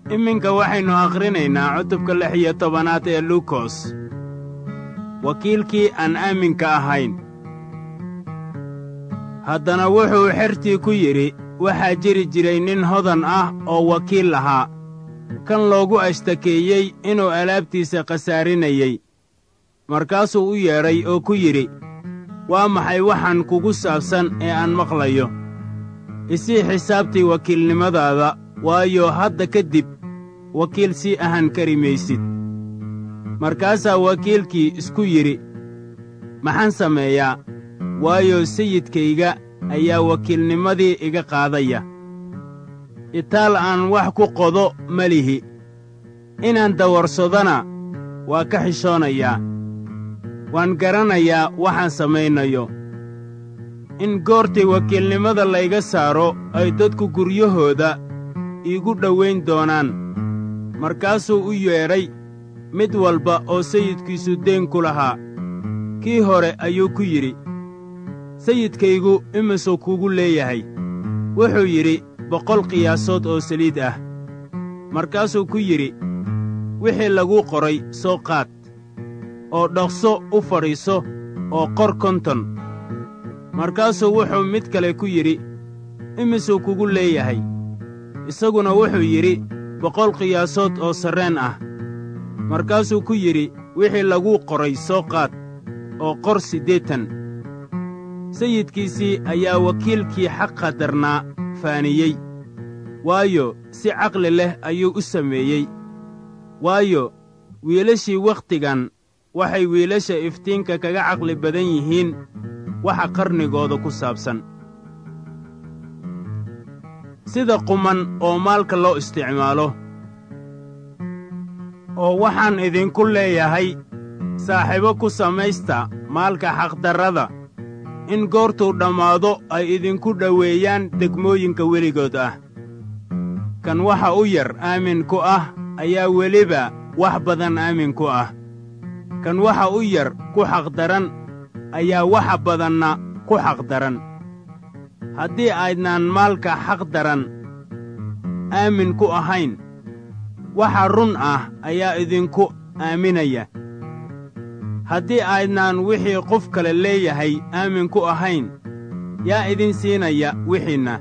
iminka waxaynu akhrinaynaa cutubka lix iyo tobanaad ee luukos wakiilkii aan aaminka ahayn haddana wuxuu xertii ku yidhi waxaa jiri jiray nin hodan ah oo wakiil lahaa kan loogu ashtakeeyey inuu alaabtiisa khasaarinayey markaasuu u yeedhay oo ku yidhi waa maxay waxaan kugu saabsan ee aan maqlayo isii xisaabtii wakiilnimadaada waayo hadda ka dib wakiil sii ahan kari maysid markaasaa wakiilkii isku yidhi maxaan sameeyaa waayo sayidkayga ayaa wakiilnimadii iga qaadaya itaal aan wax ku qodo ma lihi inaan dawarsadona waa ka xishoonayaa waan garanayaa waxaan samaynayo in goortii wakiilnimada layga saaro ay dadku guryahooda iigu dhowayn doonaan markaasuu u yeedhay mid walba oo sayidkiisu deen ku lahaa kii hore ayuu ku yidhi sayidkaygu imisuu kugu leeyahay wuxuu yidhi boqol qiyaasood oo saliid ah markaasuu ku yidhi wixii laguu qoray soo qaad oo dhaqso u fadhiiso oo qor konton markaasuu wuxuu mid kale ku yidhi imisuu kugu leeyahay isaguna wuxuu yidhi boqol qiyaasood oo sarreen ah markaasuu ku yidhi wixii laguu qoray soo qaad oo qor siddeetan sayidkiisii ayaa wakiilkii xaqa darnaa faaniyey waayo si caqli leh ayuu u sameeyey waayo wiilashii wakhtigan waxay wiilasha iftiinka kaga caqli badan yihiin waxa qarnigooda ku saabsan sida quman oo maalka loo isticmaalo oo waxaan idinku leeyahay saaxiibo ku samaysta maalka xaqdarrada in goortuu dhammaado ay idinku dhoweeyaan degmooyinka weligood ah kan waxa u yar aamin ku ah ayaa weliba wax badan aamin ku ah kan waxa u yar ku xaqdaran ayaa waxa badanna ku xaqdaran haddii aydnaan maalka xaqdaran aamin ku ahayn waxa run ah ayaa idinku aaminaya haddii aydnaan wixii qof kale leeyahay aamin ku ahayn yaa idin siinaya wixiinna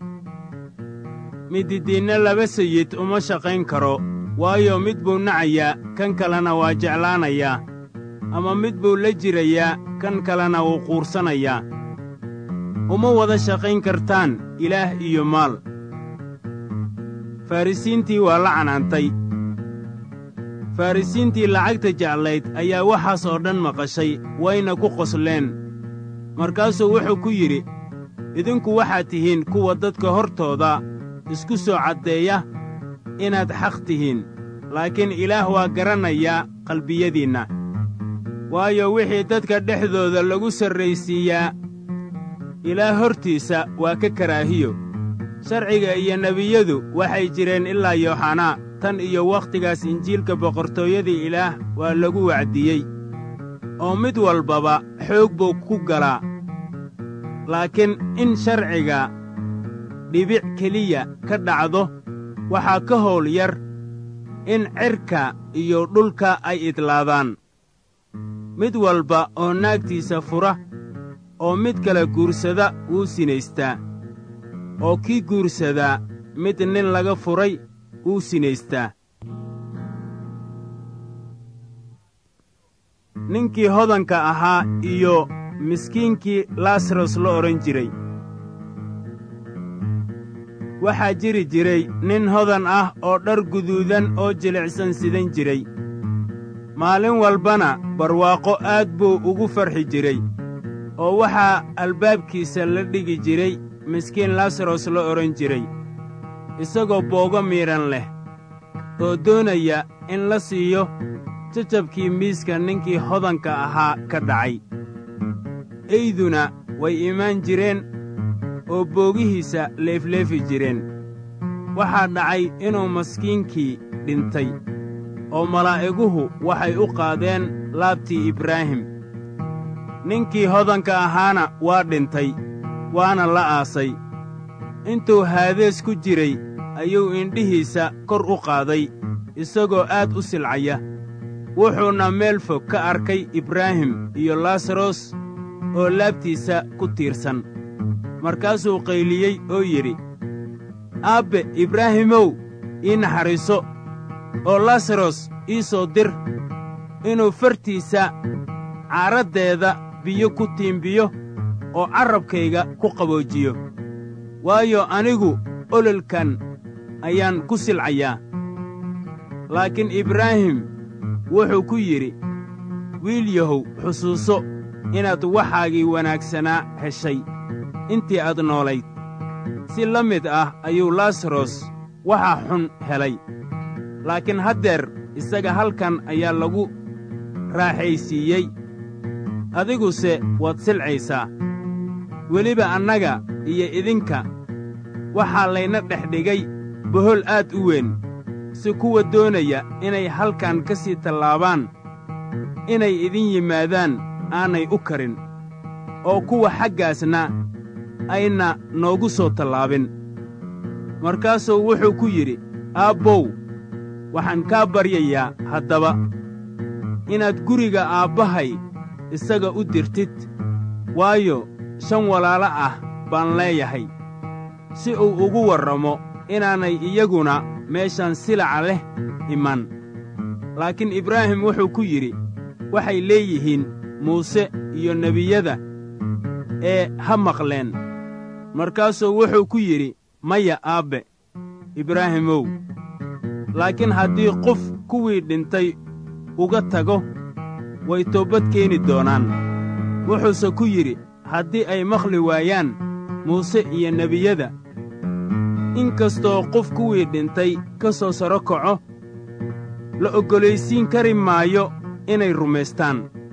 mididiinna laba sayid uma shaqayn karo waayo mid buu nacayaa kan kalena waa jeclaanayaa ama mid buu la jirayaa kan kalena wuu quursanayaa uma wada shaqayn kartaan ilaah iyo maal farrisiintii waa la canaantay farrisiintii lacagta jeclayd ayaa waxaas oo dhan maqashay wayna ku qosleen markaasuu wuxuu ku yidhi idinku waxaad tihiin kuwa dadka hortooda isku soo caddeeya inaad xaq tihiin laakiin ilaah waa garanayaa qalbiyadiinna waayo wixii dadka dhexdooda lagu sarraysiiyaa ilaah hortiisa waa ka karaahiyo sharciga iyo nebiyadu waxay jireen ilaa yooxanaa tan iyo wakhtigaas injiilka boqortooyadii ilaah waa lagu wacdiyey oo mid walbaba xoog buu ku galaa laakiin in sharciga dhibic keliya ka dhacdo waxaa ka howl yar in cirka iyo dhulka ay idlaadaan mid walba oo naagtiisa fura oo mid kale guursada wuu sinaystaa oo kii guursadaa mid nin laga furay wuu sinaystaa ninkii hodanka ahaa iyo miskiinkii lasaros la odhan jiray waxaa jiri jiray nin hodan ah oo dhar guduudan oo jilicsan sidan jiray maalin walbana barwaaqo aad buu ugu farxi jiray oo waxaa albaabkiisa la dhigi jiray miskiin lasaros la odhan jiray isagoo boogo miidhan leh oo doonaya in la siiyo jajabkii miiska ninkii hodanka ahaa ka dhacay eyduna way imaan jireen oo boogihiisa leefleefi jireen waxaa dhacay inuu maskiinkii dhintay oo malaa'iguhu waxay u qaadeen laabtii ibraahim ninkii hodanka ahaana waa dhintay waana la aasay intuu haadees ku jiray ayuu indhihiisa kor u qaaday isagoo aad u silcaya wuxuuna meel fog ka arkay ibraahim iyo laasaros oo laabtiisa ku tiirsan markaasuu qayliyey oo yidhi aabbe ibraahimow ii naxariiso oo laasaros ii soo dir inuu fartiisa caaraddeeda biyo ku tiimbiyo oo carrabkayga ku qaboojiyo waayo anigu ololkan ayaan ku silcayaa laakiin ibraahim wuxuu ku yidhi wiil yahow xusuuso inaad waxaagii wanaagsanaa heshay intii aad noolayd si la mid ah ayuu laasaros waxa xun helay laakiin haddeer isaga halkan ayaa lagu raaxaysiiyey adiguse waad silcaysaa weliba annaga iyo idinka waxaa layna dhex dhigay bohol aad u weyn si kuwa doonaya inay halkan ka sii tallaabaan inay idin yimaadaan aanay u karin oo kuwa xaggaasna ayna noogu soo tallaabin markaasuu wuxuu ku yidhi aabbow waxaan kaa baryayaa haddaba inaad guriga aabbahay isaga u dirtid waayo shan walaalo ah baan leeyahay si uu ugu warramo inaanay iyaguna meeshan silaca leh iman laakiin ibraahim wuxuu ku yidhi waxay leeyihiin muuse iyo nebiyada ee ha maqleen markaasuu wuxuu ku yidhi maya aabbe ibraahimow laakiin haddii qof kuwii dhintay uga tago way toobad keeni doonaan wuxuuse ku yidhi haddii ay maqli waayaan muuse iyo nebiyada in kastoo qof kuwii dhintay ka soo saro kaco la oggolaysiin kari maayo inay rumaystaan